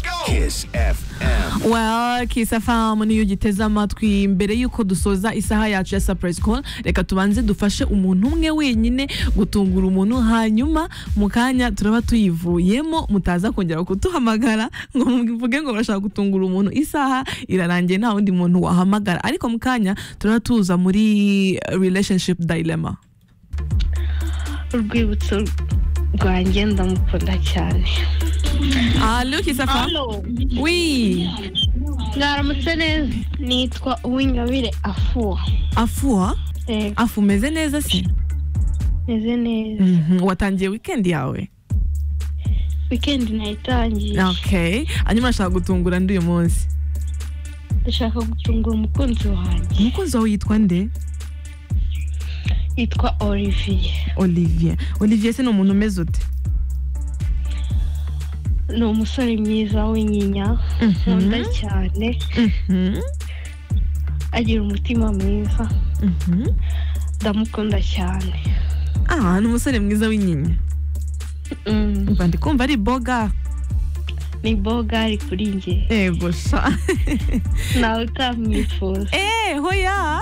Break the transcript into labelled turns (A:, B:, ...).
A: Fresh FM.
B: wa kisafamu niyo ugiteze amatwi mbere y'uko dusoza isaha yacu ya surprise call reka tubanze dufashe umuntu umwe wenyine gutungura umuntu hanyuma mu kanya turaba tuyivuyemo mutaza kongera kutuhamagara ngo muvuge ngo barashaka gutungura umuntu isaha irarangiye nta wundi muntu wahamagara ariko mu kanya turaba tuza muri eh, relationship dilemma
C: urwibutso rwanjye ndamukunda cyane
B: Allo kisafamu
C: hano
B: wi
C: mwaramutse neza nitwa uwingabire afuwa
B: afuha
C: Yego,
B: afu umeze neza se
C: meze neza
B: Mhm, watangiye weekend yawe
C: wikendi nayitangiye
B: Okay. Hanyuma ashaka gutungura ndi uyu munsi.
C: ndashaka gutungura umukunzi wanjye
B: Umukunzi wawe yitwa nde?
C: yitwa olivier
B: Olivier. Olivier se ni umuntu umeze ute?
C: ni umusore mwiza w'inyinya nkunda cyane
B: Mhm,
C: agira umutima mwiza
B: mhm.
C: ndamukunda cyane
B: Ah, ni umusore mwiza w'inyinya.
C: Mm,
B: Mba ndi kumva ari boga.
C: ni bogari kuri njye
B: Yego sha.
C: nawe utamwifuza
B: Eh, hoya.